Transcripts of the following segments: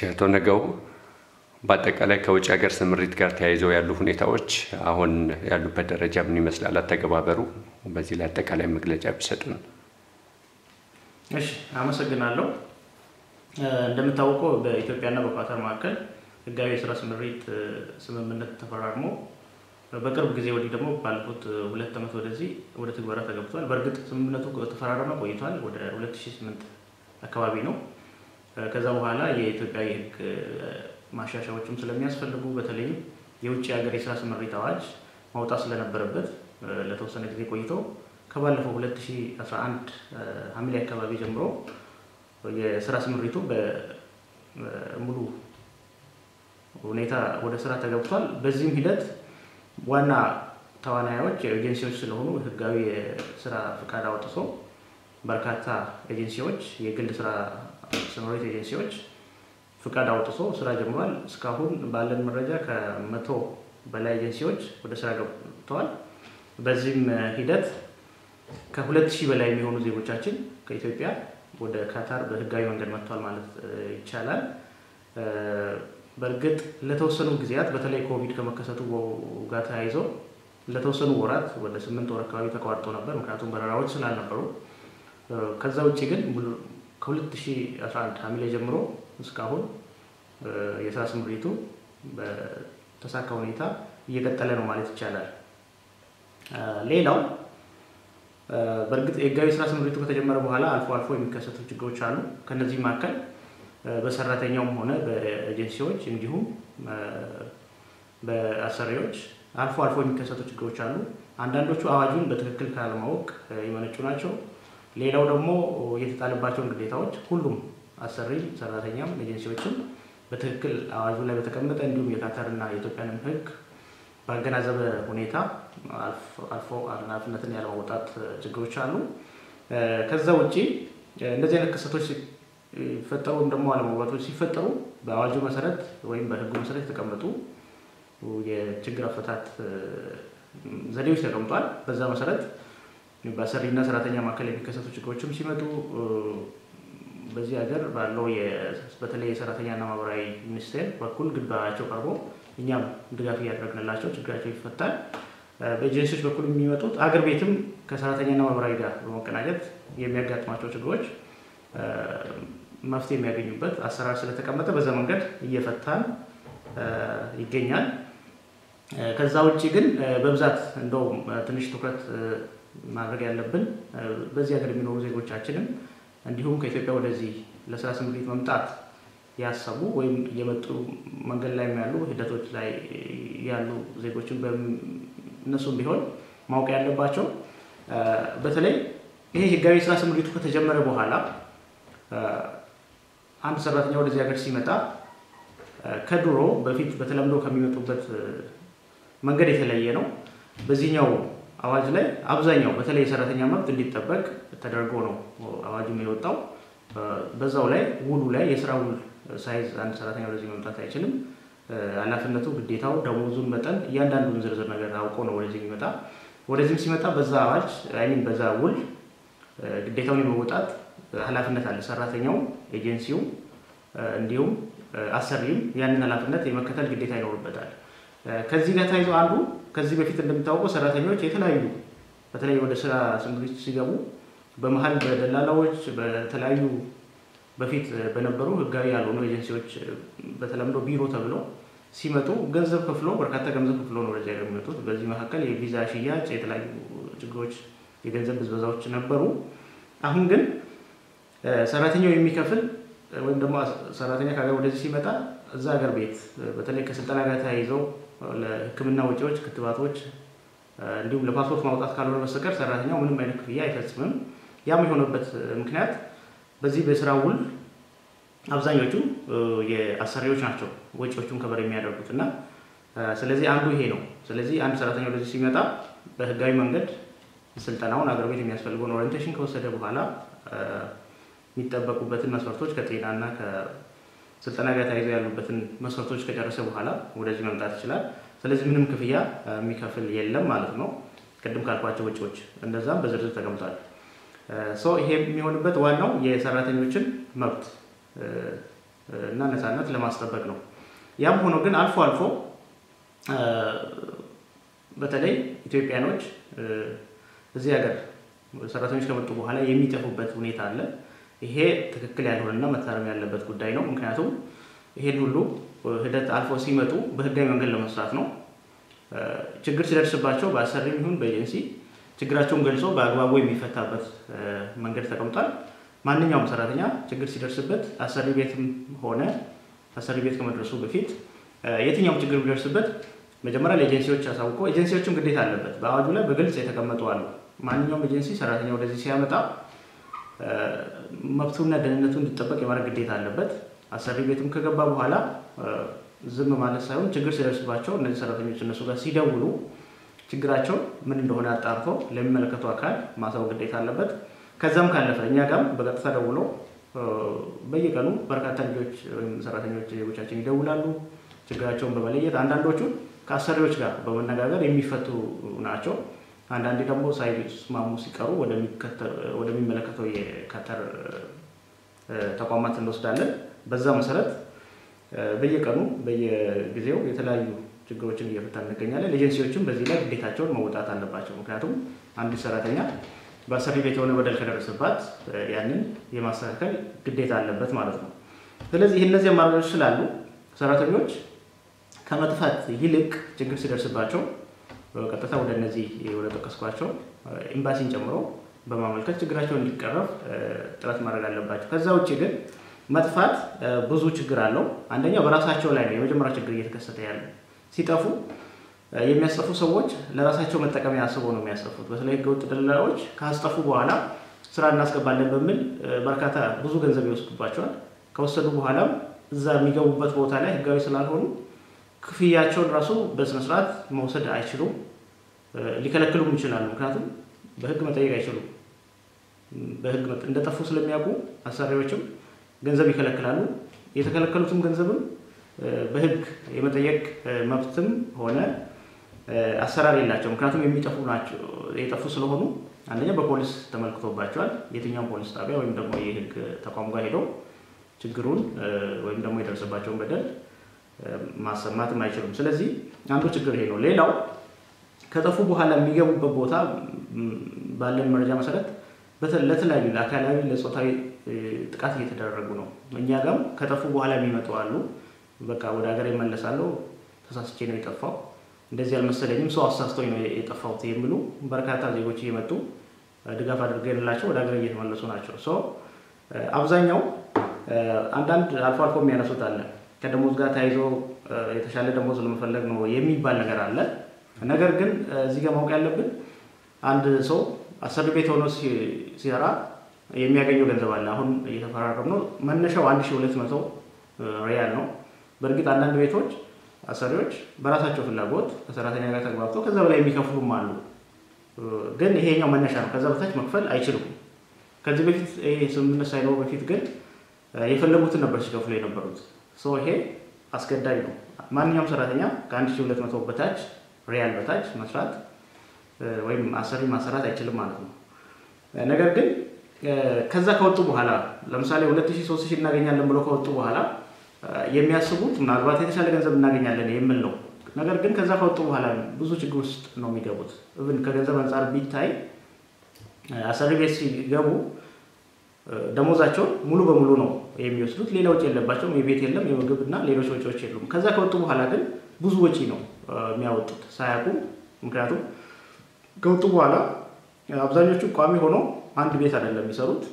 አቶ ነገው በአጠቃላይ ከውጭ ሀገር ስምሪት ጋር ተያይዘው ያሉ ሁኔታዎች አሁን ያሉበት ደረጃ ምን ይመስላል? አተገባበሩ በዚህ ላይ አጠቃላይ መግለጫ ቢሰጡን። እሺ፣ አመሰግናለሁ። እንደምታወቀው በኢትዮጵያና በኳታር መካከል ህጋዊ የስራ ስምሪት ስምምነት ተፈራርሞ በቅርብ ጊዜ ወዲህ ደግሞ ባለፉት ሁለት ዓመት ወደዚህ ወደ ትግበራ ተገብቷል። በእርግጥ ስምምነቱ ተፈራረመ ቆይቷል። ወደ 2008 አካባቢ ነው። ከዛ በኋላ የኢትዮጵያ የህግ ማሻሻያዎችም ስለሚያስፈልጉ በተለይም የውጭ ሀገር የስራ ስምሪት አዋጅ ማውጣት ስለነበረበት ለተወሰነ ጊዜ ቆይቶ ከባለፈው 2011 ሐምሌ አካባቢ ጀምሮ የስራ ስምሪቱ በሙሉ ሁኔታ ወደ ስራ ተገብቷል። በዚህም ሂደት ዋና ተዋናዮች ኤጀንሲዎች ስለሆኑ ህጋዊ የስራ ፍቃድ አውጥቶ በርካታ ኤጀንሲዎች የግል ስራ ስምሪት ኤጀንሲዎች ፍቃድ አውጥቶ ስራ ጀምሯል። እስካሁን ባለን መረጃ ከመቶ በላይ ኤጀንሲዎች ወደ ስራ ገብተዋል። በዚህም ሂደት ከሁለት ሺህ በላይ የሚሆኑ ዜጎቻችን ከኢትዮጵያ ወደ ካታር በህጋዊ መንገድ መጥቷል ማለት ይቻላል። በእርግጥ ለተወሰኑ ጊዜያት በተለይ ኮቪድ ከመከሰቱ ጋር ተያይዞ ለተወሰኑ ወራት ወደ ስምንት ወር አካባቢ ተቋርጦ ነበር፣ ምክንያቱም በረራዎች ስላልነበሩ። ከዛ ውጭ ግን ከ2011 ሐምሌ ጀምሮ እስካሁን የስራ ስምሪቱ በተሳካ ሁኔታ እየቀጠለ ነው ማለት ይቻላል። ሌላው በእርግጥ የህጋዊ ስራ ስምሪቱ ከተጀመረ በኋላ አልፎ አልፎ የሚከሰቱ ችግሮች አሉ። ከነዚህ መካከል በሰራተኛውም ሆነ በኤጀንሲዎች እንዲሁም በአሰሪዎች አልፎ አልፎ የሚከሰቱ ችግሮች አሉ። አንዳንዶቹ አዋጁን በትክክል ካለማወቅ የመነጩ ናቸው። ሌላው ደግሞ የተጣለባቸውን ግዴታዎች ሁሉም አሰሪ፣ ሰራተኛም ኤጀንሲዎችም በትክክል አዋጁ ላይ በተቀመጠ እንዲሁም የካታርና የኢትዮጵያንም ህግ ባገናዘበ ሁኔታ አልፎ ኃላፊነትን ያለመውጣት ችግሮች አሉ። ከዛ ውጭ እንደዚህ አይነት ክስተቶች ሲፈጠሩ ወይም ደግሞ አለመግባባቶች ሲፈጠሩ በአዋጁ መሰረት ወይም በህጉ መሰረት የተቀመጡ የችግር አፈታት ዘዴዎች ተቀምጧል። በዛ መሰረት በአሰሪና ሰራተኛ መካከል የሚከሰቱ ችግሮችም ሲመጡ በዚህ ሀገር ባለው በተለይ የሰራተኛና ማህበራዊ ሚኒስቴር በኩል ግንባራቸው ቀርቦ እኛም ድጋፍ እያደረግንላቸው ችግራቸው ይፈታል። በኤጀንሲዎች በኩል የሚመጡት አገር ቤትም ከሰራተኛና ማህበራዊ ጋር በመቀናጀት የሚያጋጥማቸው ችግሮች መፍትሄ የሚያገኙበት አሰራር ስለተቀመጠ በዛ መንገድ እየፈታን ይገኛል። ከዛ ውጭ ግን በብዛት እንደው ትንሽ ትኩረት ማድረግ ያለብን በዚህ ሀገር የሚኖሩ ዜጎቻችንም እንዲሁም ከኢትዮጵያ ወደዚህ ለስራ ስምሪት መምጣት ያሰቡ ወይም እየመጡ መንገድ ላይ ያሉ ሂደቶች ላይ ያሉ ዜጎችን እነሱም ቢሆን ማወቅ ያለባቸው በተለይ ይሄ ህጋዊ ስራ ስምሪቱ ከተጀመረ በኋላ አንድ ሰራተኛ ወደዚህ ሀገር ሲመጣ ከድሮ በፊት በተለምዶ ከሚመጡበት መንገድ የተለየ ነው። በዚህኛው አዋጅ ላይ አብዛኛው በተለይ የሰራተኛ መብት እንዲጠበቅ ተደርጎ ነው አዋጁም የወጣው። በዛው ላይ ውሉ ላይ የስራ ውል ሳይዝ አንድ ሰራተኛ ወደዚህ መምጣት አይችልም። ኃላፊነቱ፣ ግዴታው፣ ደሞዙን መጠን እያንዳንዱን ዝርዝር ነገር አውቆ ነው ወደዚህ የሚመጣ። ወደዚህም ሲመጣ በዛ አዋጅ አይሚን በዛ ውል ግዴታውን የመወጣት ኃላፊነት አለ። ሰራተኛው፣ ኤጀንሲው እንዲሁም አሰሪም ያንን ኃላፊነት የመከተል ግዴታ ይኖርበታል። ከዚህ ጋር ተያይዞ አንዱ ከዚህ በፊት እንደሚታወቀው ሰራተኞች የተለያዩ በተለይ ወደ ስራ ስምሪት ሲገቡ በመሀል በደላላዎች በተለያዩ በፊት በነበሩ ህጋዊ ያልሆኑ ኤጀንሲዎች በተለምዶ ቢሮ ተብሎ ሲመጡ ገንዘብ ከፍሎ በርካታ ገንዘብ ከፍሎ ነው ወደዚያ የሚመጡት። በዚህ መካከል የቪዛ ሽያጭ፣ የተለያዩ ችግሮች፣ የገንዘብ ብዝበዛዎች ነበሩ። አሁን ግን ሰራተኛው የሚከፍል ወይም ደግሞ ሰራተኛ ከሀገር ወደዚህ ሲመጣ እዛ ሀገር ቤት በተለይ ከስልጠና ጋር ተያይዘው ለሕክምና ወጪዎች፣ ክትባቶች እንዲሁም ለፓስፖርት ማውጣት ካልሆነ በስተቀር ሰራተኛው ምንም አይነት ክፍያ አይፈጽምም። ያም የሆነበት ምክንያት በዚህ በስራ ውል አብዛኞቹ የአሰሪዎች ናቸው ወጪዎቹን ከበር የሚያደርጉት እና ስለዚህ አንዱ ይሄ ነው። ስለዚህ አንድ ሰራተኛ ወደዚህ ሲመጣ በህጋዊ መንገድ ስልጠናውን አገር ቤት የሚያስፈልገውን ኦሪንቴሽን ከወሰደ በኋላ የሚጠበቁበትን መስፈርቶች ከጤናና ከስልጠና ጋር ተያይዘው ያሉበትን መስፈርቶች ከጨረሰ በኋላ ወደዚህ መምጣት ይችላል። ስለዚህ ምንም ክፍያ የሚከፍል የለም ማለት ነው። ቅድም ካልኳቸው ወጪዎች እንደዛም በዝርዝር ተቀምጧል። ይሄ የሚሆንበት ዋናው የሰራተኞችን መብት እና ነፃነት ለማስጠበቅ ነው። ያም ሆኖ ግን አልፎ አልፎ በተለይ ኢትዮጵያኖች እዚህ ሀገር ሰራተኞች ከመጡ በኋላ የሚጠፉበት ሁኔታ አለ። ይሄ ትክክል ያልሆነና መታረም ያለበት ጉዳይ ነው። ምክንያቱም ይሄን ሁሉ ሂደት አልፎ ሲመጡ በህጋዊ መንገድ ለመስራት ነው። ችግር ሲደርስባቸው በአሰሪም ይሁን በኤጀንሲ ችግራቸውን ገልጾ በአግባቡ የሚፈታበት መንገድ ተቀምጧል። ማንኛውም ሰራተኛ ችግር ሲደርስበት አሰሪ ቤትም ሆነ አሰሪ ቤት ከመድረሱ በፊት የትኛውም ችግር ቢደርስበት መጀመሪያ ለኤጀንሲዎች አሳውቆ ኤጀንሲዎችም ግዴታ አለበት። በአዋጁ ላይ በግልጽ የተቀመጡ አሉ። ማንኛውም ኤጀንሲ ሰራተኛ ወደዚህ ሲያመጣ መብቱና ደህንነቱ እንዲጠበቅ የማድረግ ግዴታ አለበት። አሰሪ ቤትም ከገባ በኋላ ዝም ማለት ሳይሆን ችግር ሲደርስባቸው እነዚህ ሰራተኞች እነሱ ጋር ሲደውሉ ችግራቸው ምን እንደሆነ አጣርቶ ለሚመለከቱ አካል ማሳወቅ ግዴታ አለበት። ከዛም ካለፈ እኛ ጋርም በቀጥታ ደውሎ በየቀኑ በርካታ ልጆች ወይም ሰራተኞች ዜጎቻችን ይደውላሉ። ችግራቸውን በመለየት አንዳንዶቹ ከአሰሪዎች ጋር በመነጋገር የሚፈቱ ናቸው። አንዳንዴ ደግሞ ሳይስማሙ ሲቀሩ ወደሚመለከተው የካተር ተቋማት እንወስዳለን። በዛ መሰረት በየቀኑ በየጊዜው የተለያዩ ችግሮችን እየፈታ እንገኛለን። ኤጀንሲዎችም በዚህ ላይ ግዴታቸውን መወጣት አለባቸው። ምክንያቱም አንድ ሰራተኛ በአሰሪ ቤት የሆነ በደል ከደረሰባት ያንን የማስተካከል ግዴታ አለበት ማለት ነው። ስለዚህ እነዚህ አማራጮች ስላሉ ሰራተኞች ከመጥፋት ይልቅ ችግር ሲደርስባቸው ቀጥታ ወደ እነዚህ ወደ ጠቀስኳቸው ኤምባሲን ጨምሮ በማመልከት ችግራቸው እንዲቀረፍ ጥረት ማድረግ አለባቸው። ከዛ ውጭ ግን መጥፋት ብዙ ችግር አለው። አንደኛው በራሳቸው ላይ ነው የመጀመሪያ ችግር እየተከሰተ ያለ። ሲጠፉ የሚያስጠፉ ሰዎች ለራሳቸው መጠቀሚያ አስበው ነው የሚያስጠፉት። በተለይ ህገወጥ ደላላዎች ካስጠፉ በኋላ ስራ እናስገባለን በሚል በርካታ ብዙ ገንዘብ ይወስዱባቸዋል። ከወሰዱ በኋላም እዛ የሚገቡበት ቦታ ላይ ህጋዊ ስላልሆኑ ክፍያቸውን ራሱ በስነስርዓት መውሰድ አይችሉም። ሊከለክሉም ይችላሉ። ምክንያቱም በህግ መጠየቅ አይችሉም። በህግ እንደጠፉ ስለሚያውቁ አሰሪዎችም ገንዘብ ይከለክላሉ። የተከለከሉትም ገንዘብም በህግ የመጠየቅ መብትም ሆነ አሰራር የላቸው። ምክንያቱም የሚጠፉ ናቸው የጠፉ ስለሆኑ አንደኛ በፖሊስ ተመልክቶባቸዋል። የትኛውም ፖሊስ ጣቢያ ወይም ደግሞ የህግ ተቋም ጋር ሄደው ችግሩን ወይም ደግሞ የደረሰባቸውን በደል ማሰማትም አይችሉም። ስለዚህ አንዱ ችግር ይሄ ነው። ሌላው ከጠፉ በኋላ የሚገቡበት ቦታ ባለን መረጃ መሰረት ለተለያዩ ለአካላዊ፣ ለፆታዊ ጥቃት እየተደረጉ ነው። እኛ ጋም ከጠፉ በኋላ የሚመጡ አሉ። በቃ ወደ ሀገር ይመለሳለሁ፣ ተሳስቼ ነው የጠፋው፣ እንደዚህ አልመሰለኝም፣ ሰው አሳስቶኝ ነው የጠፋሁት የሚሉ በርካታ ዜጎች እየመጡ ድጋፍ አድርገንላቸው ወደ ሀገር እየተመለሱ ናቸው። ሶ አብዛኛው አንዳንድ አልፎ አልፎ የሚያነሱት አለ ከደሞዝ ጋር ተያይዞ የተሻለ ደሞዝ ለመፈለግ ነው የሚባል ነገር አለ። ነገር ግን እዚህ ጋር ማወቅ ያለብን አንድ ሰው አሰሪ ቤት ሆኖ ሲሰራ የሚያገኘው ገንዘብ አለ። አሁን እየተፈራረም ነው። መነሻው አንድ ሺህ ሁለት መቶ ሪያል ነው። በእርግጥ አንዳንድ ቤቶች አሰሪዎች በራሳቸው ፍላጎት ከሰራተኛ ጋር ተግባብተው ከዛ በላይ የሚከፍሉም አሉ። ግን ይሄኛው መነሻ ነው። ከዛ በታች መክፈል አይችሉም። ከዚህ በፊት ይሄ ስምምነት ሳይኖር በፊት ግን የፈለጉትን ነበር ሲከፍሉ የነበሩት። ሰው ይሄ አስገዳጅ ነው። ማንኛውም ሰራተኛ ከአንድ ሺህ ሁለት መቶ በታች ሪያል በታች መስራት ወይም አሰሪ ማሰራት አይችልም ማለት ነው። ነገር ግን ከዛ ከወጡ በኋላ ለምሳሌ ሁለት ሺህ ሶስት ሺህ እናገኛለን ብሎ ከወጡ በኋላ የሚያስቡት ምናልባት የተሻለ ገንዘብ እናገኛለን የሚል ነው። ነገር ግን ከዛ ከወጡ በኋላ ብዙ ችግር ውስጥ ነው የሚገቡት። እብን ከገንዘብ አንጻር ቢታይ አሰሪ ቤት ሲገቡ ደሞዛቸውን ሙሉ በሙሉ ነው የሚወስዱት። ሌላ ወጪ የለባቸውም። የቤት የለም፣ የምግብ እና ሌሎች ወጪዎች የሉም። ከዛ ከወጡ በኋላ ግን ብዙ ወጪ ነው የሚያወጡት ሳያውቁ። ምክንያቱም ከወጡ በኋላ አብዛኞቹ ቋሚ ሆኖ አንድ ቤት አይደለም የሚሰሩት።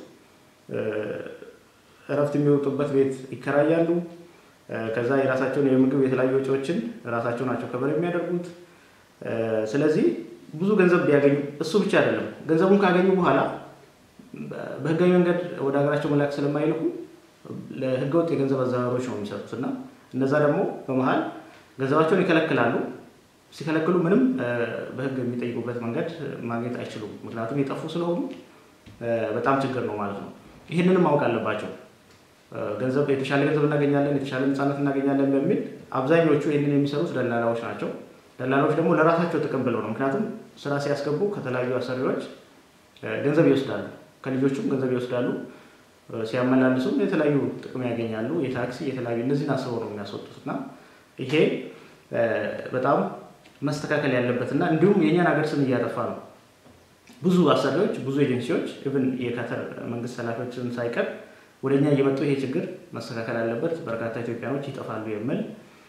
እረፍት የሚወጡበት ቤት ይከራያሉ። ከዛ የራሳቸውን የምግብ የተለያዩ ወጪዎችን ራሳቸው ናቸው ከበር የሚያደርጉት። ስለዚህ ብዙ ገንዘብ ቢያገኙ እሱ ብቻ አይደለም፣ ገንዘቡን ካገኙ በኋላ በህጋዊ መንገድ ወደ ሀገራቸው መላክ ስለማይልኩ ለህገወጥ የገንዘብ አዘዋዋሪዎች ነው የሚሰጡት እና እነዛ ደግሞ በመሀል ገንዘባቸውን ይከለክላሉ። ሲከለክሉ ምንም በህግ የሚጠይቁበት መንገድ ማግኘት አይችሉም። ምክንያቱም የጠፉ ስለሆኑ በጣም ችግር ነው ማለት ነው። ይህንንም ማወቅ አለባቸው። ገንዘብ የተሻለ ገንዘብ እናገኛለን፣ የተሻለ ነፃነት እናገኛለን በሚል አብዛኞቹ ይህንን የሚሰሩት ደላላዎች ናቸው። ደላላዎች ደግሞ ለራሳቸው ጥቅም ብለው ነው። ምክንያቱም ስራ ሲያስገቡ ከተለያዩ አሰሪዎች ገንዘብ ይወስዳሉ፣ ከልጆቹም ገንዘብ ይወስዳሉ። ሲያመላልሱም የተለያዩ ጥቅም ያገኛሉ። የታክሲ የተለያዩ እነዚህን አስበው ነው የሚያስወጡት እና ይሄ በጣም መስተካከል ያለበትና እንዲሁም የእኛን ሀገር ስም እያጠፋ ነው። ብዙ አሰሪዎች፣ ብዙ ኤጀንሲዎች ኢቭን የካተር መንግስት ኃላፊዎችን ሳይቀር ወደ እኛ እየመጡ ይሄ ችግር መስተካከል አለበት፣ በርካታ ኢትዮጵያኖች ይጠፋሉ የሚል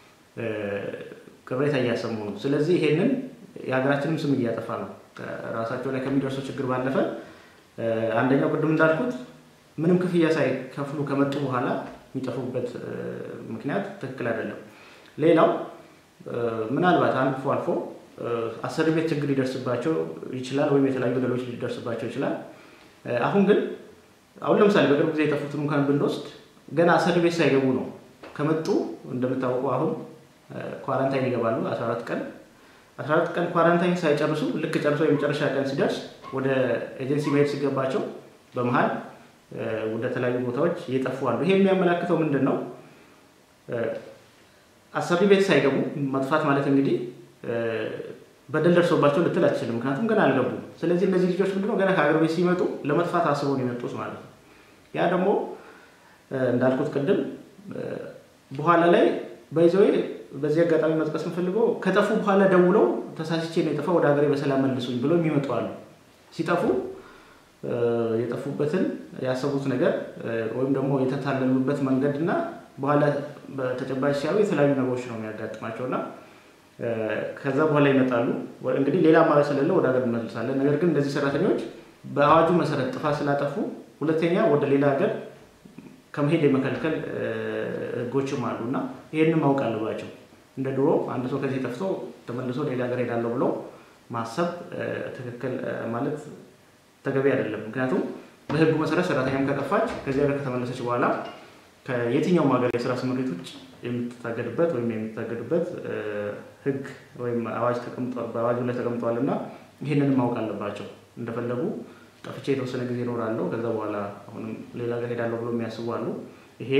ቅሬታ እያሰሙ ነው። ስለዚህ ይሄንን የሀገራችንም ስም እያጠፋ ነው። ራሳቸው ላይ ከሚደርሰው ችግር ባለፈ አንደኛው ቅድም እንዳልኩት ምንም ክፍያ ሳይከፍሉ ከመጡ በኋላ የሚጠፉበት ምክንያት ትክክል አይደለም። ሌላው ምናልባት አልፎ አልፎ አሰሪ ቤት ችግር ሊደርስባቸው ይችላል፣ ወይም የተለያዩ በደሎች ሊደርስባቸው ይችላል። አሁን ግን አሁን ለምሳሌ በቅርብ ጊዜ የጠፉትን እንኳን ብንወስድ ገና አሰሪ ቤት ሳይገቡ ነው ከመጡ እንደምታወቀው አሁን ኳራንታይን ይገባሉ 14 ቀን 14 ቀን ኳራንታይን ሳይጨርሱ ልክ ጨርሶ የመጨረሻ ቀን ሲደርስ ወደ ኤጀንሲ መሄድ ሲገባቸው በመሀል ወደ ተለያዩ ቦታዎች እየጠፉ አሉ። ይሄ የሚያመላክተው ምንድን ነው? አሰሪ ቤት ሳይገቡ መጥፋት ማለት እንግዲህ በደል ደርሶባቸው ልትል አትችልም። ምክንያቱም ገና አልገቡም። ስለዚህ እነዚህ ልጆች ምንድነው ገና ከሀገር ቤት ሲመጡ ለመጥፋት አስበው ነው የመጡት ማለት ነው። ያ ደግሞ እንዳልኩት ቅድም በኋላ ላይ በይዘዌ በዚህ አጋጣሚ መጥቀስ የምፈልገው ከጠፉ በኋላ ደውለው ተሳስቼ ነው የጠፋ ወደ ሀገሬ በሰላም መልሱኝ ብለው የሚመጡ አሉ። ሲጠፉ የጠፉበትን ያሰቡት ነገር ወይም ደግሞ የተታለሉበት መንገድ እና በኋላ በተጨባጭ ሲያዩ የተለያዩ ነገሮች ነው የሚያጋጥማቸው እና ከዛ በኋላ ይመጣሉ። እንግዲህ ሌላ አማራጭ ስለሌለ ወደ ሀገር እንመልሳለን። ነገር ግን እነዚህ ሰራተኞች በአዋጁ መሰረት ጥፋት ስላጠፉ ሁለተኛ ወደ ሌላ ሀገር ከመሄድ የመከልከል ህጎችም አሉ እና ይህንን ማወቅ አለባቸው። እንደ ድሮ አንድ ሰው ከዚህ ጠፍቶ ተመልሶ ሌላ ሀገር ሄዳለሁ ብሎ ማሰብ ትክክል ማለት ተገቢ አይደለም። ምክንያቱም በህጉ መሰረት ሰራተኛም ከጠፋች ከዚህ ሀገር ከተመለሰች በኋላ ከየትኛውም ሀገር የስራ ስምሪት ውጭ የምትታገድበት ወይም የምትታገድበት ህግ ወይም አዋጅ በአዋጁ ላይ ተቀምጧል እና ይህንን ማወቅ አለባቸው። እንደፈለጉ ጠፍቼ የተወሰነ ጊዜ እኖራለሁ ከዛ በኋላ አሁንም ሌላ ሀገር ሄዳለሁ ብሎ የሚያስቡ አሉ። ይሄ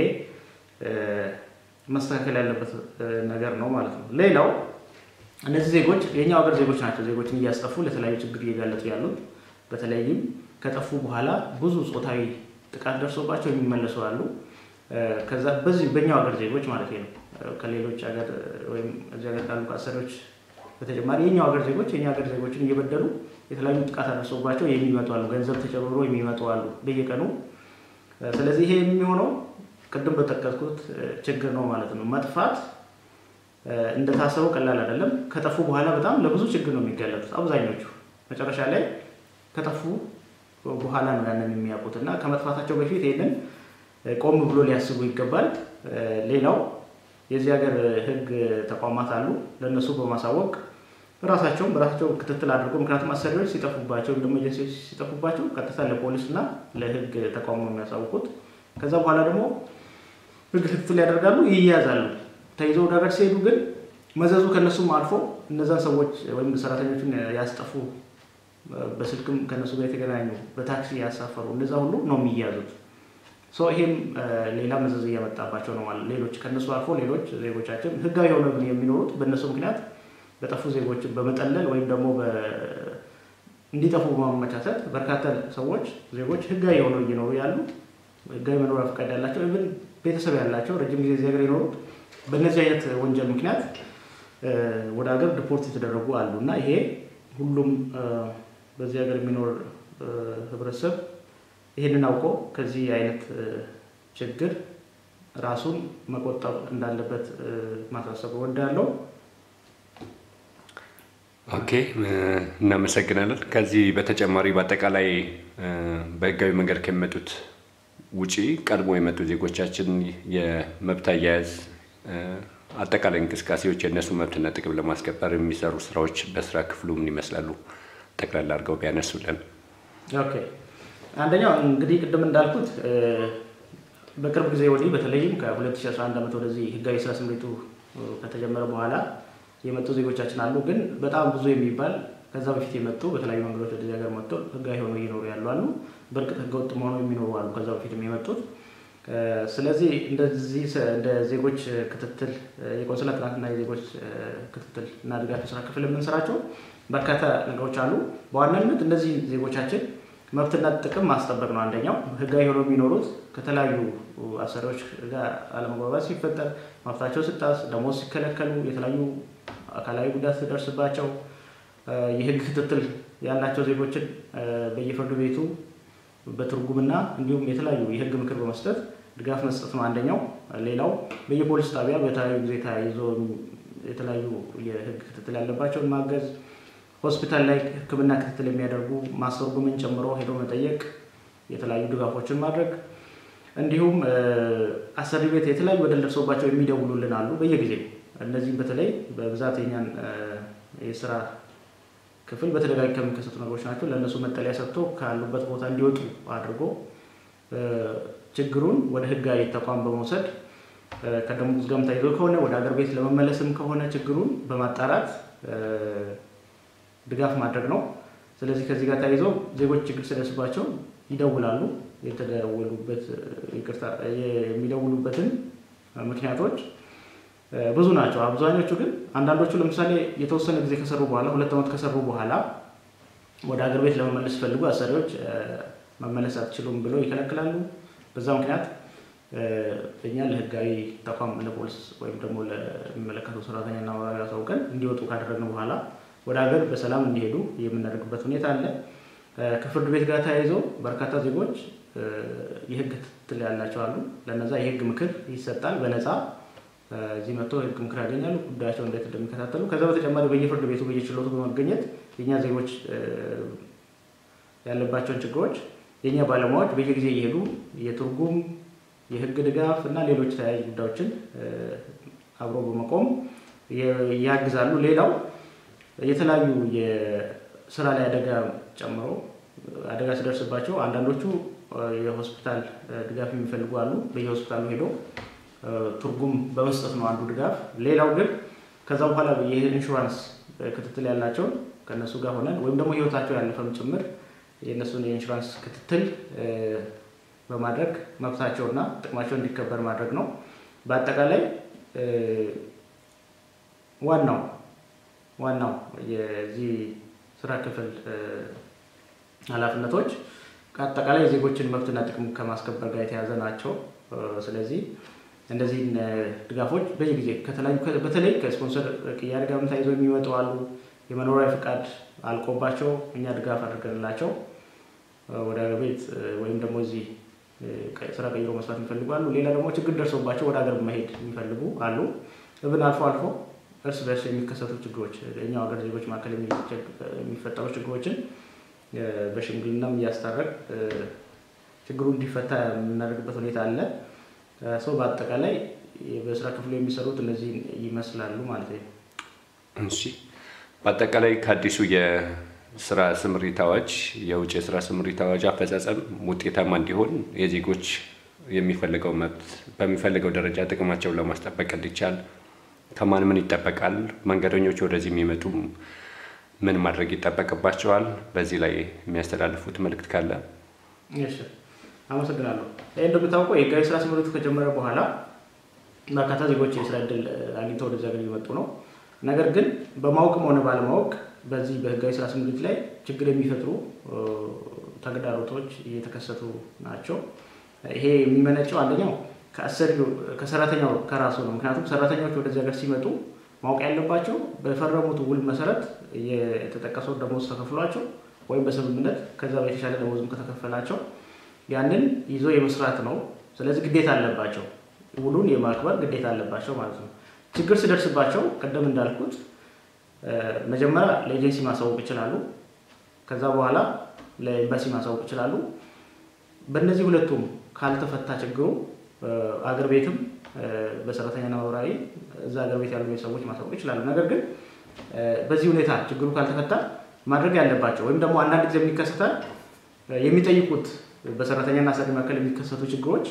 መስተካከል ያለበት ነገር ነው ማለት ነው። ሌላው እነዚህ ዜጎች የኛው ሀገር ዜጎች ናቸው። ዜጎችን እያስጠፉ ለተለያዩ ችግር እየጋለጡ ያሉት በተለይም ከጠፉ በኋላ ብዙ ጾታዊ ጥቃት ደርሶባቸው የሚመለሱ አሉ። ከዛ በዚህ በኛው ሀገር ዜጎች ማለት ነው። ከሌሎች ሀገር ወይም እዚህ ሀገር ካሉ አሰሪዎች በተጨማሪ የኛው ሀገር ዜጎች የኛ ሀገር ዜጎችን እየበደሉ የተለያዩ ጥቃት አደርሰውባቸው የሚመጡ አሉ። ገንዘብ ተጨምሮ የሚመጡ አሉ በየቀኑ። ስለዚህ ይሄ የሚሆነው ቅድም በጠቀስኩት ችግር ነው ማለት ነው። መጥፋት እንደታሰበው ቀላል አይደለም። ከጠፉ በኋላ በጣም ለብዙ ችግር ነው የሚጋለጡት አብዛኞቹ። መጨረሻ ላይ ከጠፉ በኋላ ነው ያንን የሚያውቁት እና ከመጥፋታቸው በፊት ይህንን ቆም ብሎ ሊያስቡ ይገባል። ሌላው የዚህ ሀገር ሕግ ተቋማት አሉ። ለእነሱ በማሳወቅ ራሳቸውም በራሳቸው ክትትል አድርጎ ምክንያቱም አሰሪዎች ሲጠፉባቸው ወይም ደግሞ ኤጀንሲዎች ሲጠፉባቸው ቀጥታ ለፖሊስ እና ለሕግ ተቋሙ ነው የሚያሳውቁት። ከዛ በኋላ ደግሞ ሕግ ክትትል ያደርጋሉ፣ ይያዛሉ። ተይዘው ወደ ሀገር ሲሄዱ ግን መዘዙ ከእነሱም አልፎ እነዛን ሰዎች ወይም ሰራተኞችን ያስጠፉ በስልክም ከእነሱ ጋር የተገናኙ በታክሲ ያሳፈሩ እነዛ ሁሉ ነው የሚያዙት። ይሄም ሌላ መዘዝ እያመጣባቸው ነው ማለት ሌሎች ከእነሱ አልፎ ሌሎች ዜጎቻችን ህጋዊ የሆነ የሚኖሩት በእነሱ ምክንያት በጠፉ ዜጎችን በመጠለል ወይም ደግሞ እንዲጠፉ በማመቻቸት በርካታ ሰዎች ዜጎች ህጋዊ የሆነው እየኖሩ ያሉ ህጋዊ መኖሪያ ፈቃድ ያላቸው ኢቭን ቤተሰብ ያላቸው ረጅም ጊዜ እዚህ ሀገር የኖሩት በእነዚህ አይነት ወንጀል ምክንያት ወደ ሀገር ዲፖርት የተደረጉ አሉ እና ይሄ ሁሉም በዚህ ሀገር የሚኖር ህብረተሰብ ይህንን አውቆ ከዚህ አይነት ችግር ራሱን መቆጠብ እንዳለበት ማሳሰብ እወዳለሁ። ኦኬ፣ እናመሰግናለን። ከዚህ በተጨማሪ በአጠቃላይ በህጋዊ መንገድ ከሚመጡት ውጪ ቀድሞ የመጡ ዜጎቻችን የመብት አያያዝ አጠቃላይ እንቅስቃሴዎች የእነሱ መብትና ጥቅም ለማስከበር የሚሰሩ ስራዎች በስራ ክፍሉ ምን ይመስላሉ? ጠቅላላ አድርገው ቢያነሱልን። ኦኬ አንደኛው እንግዲህ ቅድም እንዳልኩት በቅርብ ጊዜ ወዲህ በተለይም ከ2011 ዓመት ወደዚህ ህጋዊ ስራ ስምሪቱ ከተጀመረ በኋላ የመጡ ዜጎቻችን አሉ። ግን በጣም ብዙ የሚባል ከዛ በፊት የመጡ በተለያዩ መንገዶች ወደዚህ ሀገር መጥተው ህጋዊ ሆነው እየኖሩ ያሉ አሉ። በእርግጥ ህገወጥ ሆነው የሚኖሩ አሉ፣ ከዛ በፊትም የመጡት። ስለዚህ እንደዚህ እንደ ዜጎች ክትትል የቆንስላ ጥናትና የዜጎች ክትትል እና ድጋፍ የስራ ክፍል የምንሰራቸው በርካታ ነገሮች አሉ። በዋናነት እነዚህ ዜጎቻችን መብትና ጥቅም ማስጠበቅ ነው አንደኛው። ህጋዊ ሆነው የሚኖሩት ከተለያዩ አሰሪዎች ጋር አለመግባባት ሲፈጠር፣ መብታቸው ሲጣስ፣ ደሞዝ ሲከለከሉ፣ የተለያዩ አካላዊ ጉዳት ሲደርስባቸው የህግ ክትትል ያላቸው ዜጎችን በየፍርድ ቤቱ በትርጉምና እንዲሁም የተለያዩ የህግ ምክር በመስጠት ድጋፍ መስጠት ነው አንደኛው። ሌላው በየፖሊስ ጣቢያ በተለያዩ ጊዜ ተያይዞ የተለያዩ የህግ ክትትል ያለባቸውን ማገዝ፣ ሆስፒታል ላይ ሕክምና ክትትል የሚያደርጉ ማስተርጉምን ጨምሮ ሄዶ መጠየቅ፣ የተለያዩ ድጋፎችን ማድረግ እንዲሁም አሰሪ ቤት የተለያዩ በደል ደርሶባቸው የሚደውሉልን አሉ በየጊዜው እነዚህም በተለይ በብዛት የኛን የስራ ክፍል በተደጋጋሚ ከሚከሰቱ ነገሮች ናቸው። ለእነሱ መጠለያ ሰጥቶ ካሉበት ቦታ እንዲወጡ አድርጎ ችግሩን ወደ ህጋዊ ተቋም በመውሰድ ከደሞዝ ጋርም ተይዞ ከሆነ ወደ ሀገር ቤት ለመመለስም ከሆነ ችግሩን በማጣራት ድጋፍ ማድረግ ነው። ስለዚህ ከዚህ ጋር ተያይዞ ዜጎች ችግር ሲደርስባቸው ይደውላሉ። የተደወሉበት ይቅርታ የሚደውሉበትን ምክንያቶች ብዙ ናቸው። አብዛኞቹ ግን አንዳንዶቹ ለምሳሌ የተወሰነ ጊዜ ከሰሩ በኋላ ሁለት ዓመት ከሰሩ በኋላ ወደ ሀገር ቤት ለመመለስ ሲፈልጉ አሰሪዎች መመለስ አትችሉም ብለው ይከለክላሉ። በዛ ምክንያት እኛ ለህጋዊ ተቋም ለፖሊስ ወይም ደግሞ ለሚመለከተው ሰራተኛና ማህበራዊ አሳውቀን እንዲወጡ ካደረግን በኋላ ወደ ሀገር በሰላም እንዲሄዱ የምናደርግበት ሁኔታ አለ። ከፍርድ ቤት ጋር ተያይዘው በርካታ ዜጎች የህግ ክትትል ያላቸው አሉ። ለነዛ የህግ ምክር ይሰጣል በነፃ እዚህ መጥቶ ህግ ምክር ያገኛሉ። ጉዳያቸው እንዴት እንደሚከታተሉ ከዛ በተጨማሪ በየፍርድ ቤቱ በየችሎቱ በመገኘት የእኛ ዜጎች ያለባቸውን ችግሮች የእኛ ባለሙያዎች በየጊዜ እየሄዱ የትርጉም የህግ ድጋፍ እና ሌሎች ተያያዥ ጉዳዮችን አብሮ በመቆም ያግዛሉ። ሌላው የተለያዩ የስራ ላይ አደጋ ጨምሮ አደጋ ሲደርስባቸው አንዳንዶቹ የሆስፒታል ድጋፍ የሚፈልጉ አሉ። በየሆስፒታሉ ሄዶ ትርጉም በመስጠት ነው አንዱ ድጋፍ። ሌላው ግን ከዛ በኋላ የኢንሹራንስ ክትትል ያላቸውን ከእነሱ ጋር ሆነን ወይም ደግሞ ህይወታቸው ያለፈም ጭምር የእነሱን የኢንሹራንስ ክትትል በማድረግ መብታቸውና ጥቅማቸው እንዲከበር ማድረግ ነው። በአጠቃላይ ዋናው ዋናው የዚህ ስራ ክፍል ኃላፊነቶች ከአጠቃላይ የዜጎችን መብትና ጥቅም ከማስከበር ጋር የተያዘ ናቸው። ስለዚህ እነዚህን ድጋፎች በየጊዜ ከተለያዩ በተለይ ከስፖንሰር ቅያሬ ጋርም ተያይዘው የሚመጡ አሉ። የመኖሪያ ፍቃድ አልቆባቸው እኛ ድጋፍ አድርገንላቸው ወደ ሀገር ቤት ወይም ደግሞ እዚህ ስራ ቀይሮ መስራት የሚፈልጉ አሉ። ሌላ ደግሞ ችግር ደርሶባቸው ወደ ሀገር መሄድ የሚፈልጉ አሉ። እብን አልፎ አልፎ እርስ በርስ የሚከሰቱ ችግሮች እኛው ሀገር ዜጎች መካከል የሚፈጠሩ ችግሮችን በሽምግልናም እያስታረቅ ችግሩ እንዲፈታ የምናደርግበት ሁኔታ አለ። ሰው በአጠቃላይ በስራ ክፍሉ የሚሰሩት እነዚህ ይመስላሉ ማለት ነው። እሺ፣ በአጠቃላይ ከአዲሱ የስራ ስምሪት አዋጅ የውጭ የስራ ስምሪት አዋጅ አፈጻጸም ውጤታማ እንዲሆን የዜጎች የሚፈልገው መብት በሚፈልገው ደረጃ ጥቅማቸውን ለማስጠበቅ እንዲቻል ከማን ምን ይጠበቃል? መንገደኞች ወደዚህ የሚመጡ ምን ማድረግ ይጠበቅባቸዋል? በዚህ ላይ የሚያስተላልፉት መልእክት ካለ? እሺ፣ አመሰግናለሁ። ይህ እንደምታውቀው የህጋዊ ስራ ስምሪቱ ከጀመረ በኋላ በርካታ ዜጎች የስራ እድል አግኝተው ወደዚህ ሀገር እየመጡ ነው። ነገር ግን በማወቅም ሆነ ባለማወቅ በዚህ በህጋዊ ስራ ስምሪት ላይ ችግር የሚፈጥሩ ተግዳሮቶች እየተከሰቱ ናቸው። ይሄ የሚመነጨው አንደኛው ከሰራተኛው ከራሱ ነው። ምክንያቱም ሰራተኛዎች ወደዚህ ሀገር ሲመጡ ማወቅ ያለባቸው በፈረሙት ውል መሰረት የተጠቀሰው ደሞዝ ተከፍሏቸው ወይም በስምምነት ከዛ የተሻለ ደሞዝም ከተከፈላቸው ያንን ይዞ የመስራት ነው። ስለዚህ ግዴታ አለባቸው፣ ውሉን የማክበር ግዴታ አለባቸው ማለት ነው። ችግር ሲደርስባቸው ቅድም እንዳልኩት መጀመሪያ ለኤጀንሲ ማሳወቅ ይችላሉ። ከዛ በኋላ ለኤምባሲ ማሳወቅ ይችላሉ። በእነዚህ ሁለቱም ካልተፈታ ችግሩ አገር ቤትም በሰራተኛና ማህበራዊ እዛ አገር ቤት ያሉ ቤተሰቦች ማሳወቅ ይችላሉ። ነገር ግን በዚህ ሁኔታ ችግሩ ካልተፈታ ማድረግ ያለባቸው ወይም ደግሞ አንዳንድ ጊዜ የሚከሰታል የሚጠይቁት በሰራተኛና አሰሪ መካከል የሚከሰቱ ችግሮች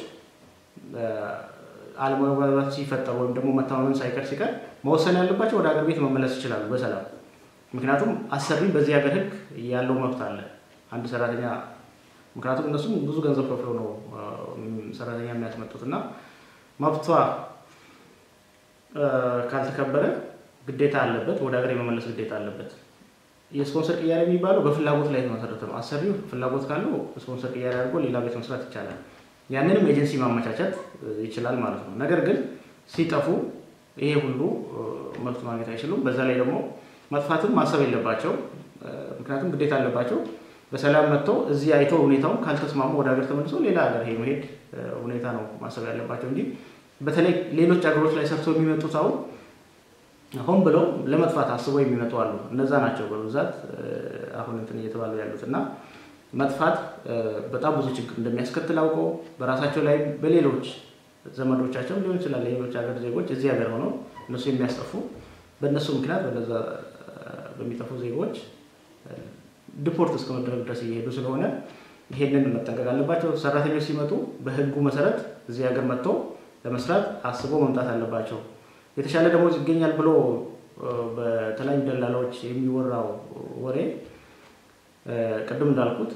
አለመግባባት ሲፈጠር ወይም ደግሞ መተማመን ሳይቀር ሲቀር መወሰን ያለባቸው ወደ ሀገር ቤት መመለስ ይችላሉ በሰላም። ምክንያቱም አሰሪ በዚህ ሀገር ሕግ ያለው መብት አለ አንድ ሰራተኛ ምክንያቱም እነሱም ብዙ ገንዘብ ከፍለው ነው ሰራተኛ የሚያስመጡት እና መብቷ ካልተከበረ ግዴታ አለበት፣ ወደ ሀገር የመመለስ ግዴታ አለበት። የስፖንሰር ቅያሬ የሚባለው በፍላጎት ላይ የተመሰረተ ነው። አሰሪው ፍላጎት ካለው ስፖንሰር ቅያሬ አድርጎ ሌላ ቤት መስራት ይቻላል። ያንንም ኤጀንሲ ማመቻቸት ይችላል ማለት ነው። ነገር ግን ሲጠፉ ይሄ ሁሉ መብት ማግኘት አይችሉም። በዛ ላይ ደግሞ መጥፋትም ማሰብ የለባቸው። ምክንያቱም ግዴታ አለባቸው። በሰላም መጥተው እዚህ አይተው ሁኔታውን ካልተስማሙ ወደ ሀገር ተመልሶ ሌላ ሀገር ሄ መሄድ ሁኔታ ነው ማሰብ ያለባቸው እንጂ በተለይ ሌሎች ሀገሮች ላይ ሰርተው የሚመጡት አሁን ሆን ብለው ለመጥፋት አስበው የሚመጡ አሉ። እነዛ ናቸው በብዛት አሁን እንትን እየተባሉ ያሉት እና መጥፋት በጣም ብዙ ችግር እንደሚያስከትል አውቀው በራሳቸው ላይ በሌሎች ዘመዶቻቸው ሊሆን ይችላል ሌሎች ሀገር ዜጎች እዚህ ሀገር ሆነው እነሱ የሚያስጠፉ በእነሱ ምክንያት በነዛ በሚጠፉ ዜጎች ዲፖርት እስከ መደረግ ድረስ እየሄዱ ስለሆነ ይሄንን መጠንቀቅ አለባቸው። ሰራተኞች ሲመጡ በሕጉ መሰረት እዚህ ሀገር መጥተው ለመስራት አስበው መምጣት አለባቸው። የተሻለ ደሞዝ ይገኛል ብሎ በተለያዩ ደላላዎች የሚወራው ወሬ ቅድም እንዳልኩት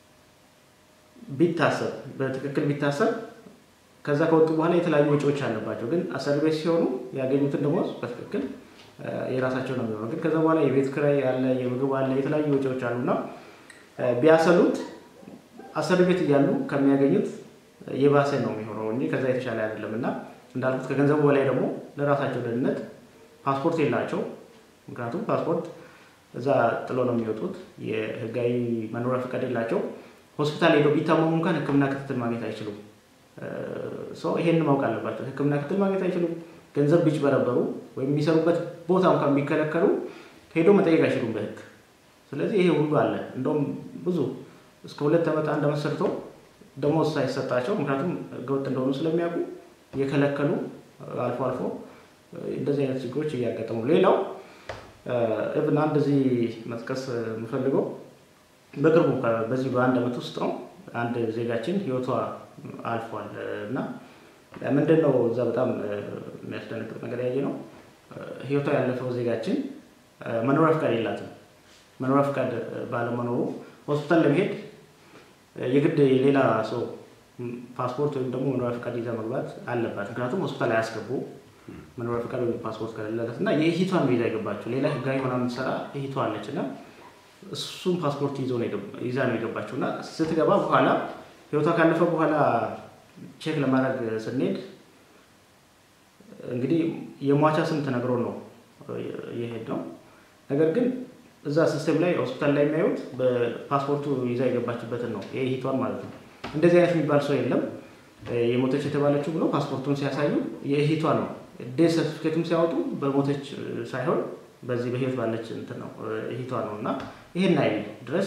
ቢታሰብ በትክክል ቢታሰብ ከዛ ከወጡ በኋላ የተለያዩ ወጪዎች አለባቸው። ግን አሰሪ ቤት ሲሆኑ ያገኙትን ደሞዝ በትክክል የራሳቸው ነው የሚሆነው። ግን ከዛ በኋላ የቤት ኪራይ አለ፣ የምግብ አለ፣ የተለያዩ ወጪዎች አሉና ቢያሰሉት አሰሪ ቤት እያሉ ከሚያገኙት የባሰ ነው የሚሆነው እንጂ ከዛ የተሻለ አይደለም እና እንዳልኩት ከገንዘቡ በላይ ደግሞ ለራሳቸው ደህንነት ፓስፖርት የላቸው። ምክንያቱም ፓስፖርት እዛ ጥሎ ነው የሚወጡት። የህጋዊ መኖሪያ ፈቃድ የላቸው። ሆስፒታል ሄደው ቢታመሙ እንኳን ሕክምና ክትትል ማግኘት አይችሉም። ሰው ይሄን ማወቅ አለባቸው። ሕክምና ክትትል ማግኘት አይችሉም። ገንዘብ ቢጭበረበሩ ወይም የሚሰሩበት ቦታ እንኳን ቢከለከሉ ሄዶ መጠየቅ አይችሉም በህግ። ስለዚህ ይሄ ሁሉ አለ። እንደውም ብዙ እስከ ሁለት ዓመት አንድ ዓመት ሰርተው ደሞዝ ሳይሰጣቸው ምክንያቱም ህገወጥ እንደሆኑ ስለሚያውቁ የከለከሉ አልፎ አልፎ እንደዚህ አይነት ችግሮች እያጋጠሙ ሌላው እብን አንድ እዚህ መጥቀስ የምፈልገው በቅርቡ በዚህ በአንድ ዓመት ውስጥ ነው አንድ ዜጋችን ህይወቷ አልፏል እና ምንድን ነው እዛ በጣም የሚያስደነግጥ ነገር ያየ ነው። ህይወቷ ያለፈው ዜጋችን መኖሪያ ፍቃድ የላትም። መኖሪያ ፍቃድ ባለመኖሩ ሆስፒታል ለመሄድ የግድ ሌላ ሰው ፓስፖርት ወይም ደግሞ መኖሪያ ፍቃድ ይዛ መግባት አለባት። ምክንያቱም ሆስፒታል አያስገቡ መኖሪያ ፍቃድ ወይም ፓስፖርት ከሌላት እና የእህቷን ነው ይዛ የገባችው። ሌላ ህጋዊ ሆና የምትሰራ እህቷ አለች እና እሱም ፓስፖርት ይዛ ነው የገባችው እና ስትገባ በኋላ ህይወቷ ካለፈ በኋላ ቼክ ለማድረግ ስንሄድ እንግዲህ የሟቻ ስም ተነግሮ ነው የሄድ ነው። ነገር ግን እዛ ሲስተም ላይ ሆስፒታል ላይ የሚያዩት በፓስፖርቱ ይዛ የገባችበትን ነው የእህቷን ማለት ነው። እንደዚህ አይነት የሚባል ሰው የለም። የሞተች የተባለችው ብሎ ፓስፖርቱን ሲያሳዩ የእህቷ ነው። ዴት ሰርቲፊኬቱም ሲያወጡ በሞተች ሳይሆን በዚህ በህይወት ባለች እንትን ነው እህቷ ነው እና ይሄን አይል ድረስ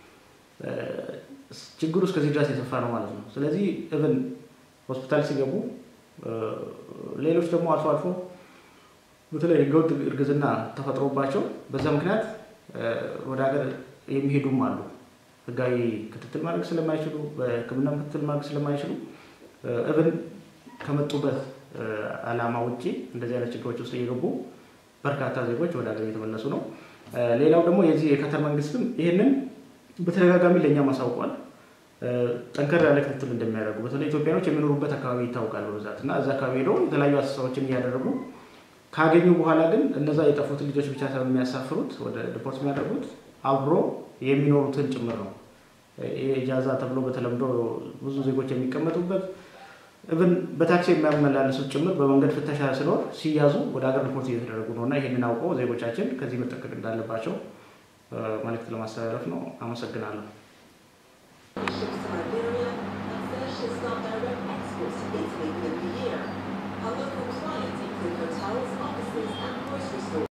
ችግሩ እስከዚህ ድረስ የሰፋ ነው ማለት ነው። ስለዚህ እብን ሆስፒታል ሲገቡ ሌሎች ደግሞ አልፎ አልፎ በተለይ ህገወጥ እርግዝና ተፈጥሮባቸው በዛ ምክንያት ወደ ሀገር የሚሄዱም አሉ። ህጋዊ ክትትል ማድረግ ስለማይችሉ በሕክምና ክትትል ማድረግ ስለማይችሉ እብን ከመጡበት ዓላማ ውጭ እንደዚህ አይነት ችግሮች ውስጥ እየገቡ በርካታ ዜጎች ወደ ሀገር እየተመለሱ ነው። ሌላው ደግሞ የዚህ የካታር መንግስትም ይህንን በተደጋጋሚ ለእኛ ማሳውቋል። ጠንከር ያለ ክትትል እንደሚያደርጉ በተለይ ኢትዮጵያኖች የሚኖሩበት አካባቢ ይታወቃል በብዛት እና እዛ አካባቢ ሄደው የተለያዩ አሰሳዎችን እያደረጉ ካገኙ በኋላ ግን እነዛ የጠፉት ልጆች ብቻ ሳይሆን የሚያሳፍሩት ወደ ዲፖርት የሚያደርጉት አብሮ የሚኖሩትን ጭምር ነው። ኢጃዛ ተብሎ በተለምዶ ብዙ ዜጎች የሚቀመጡበት እብን በታክሲ የሚያመላለሱት ጭምር በመንገድ ፍተሻ ሲኖር ሲያዙ ወደ ሀገር ሪፖርት እየተደረጉ ነው እና ይህንን አውቀው ዜጎቻችን ከዚህ መጠንቀቅ እንዳለባቸው መልእክት ለማስተላለፍ ነው። አመሰግናለሁ። Fascists not direct exports to Italy for the year. Our local clients include hotels.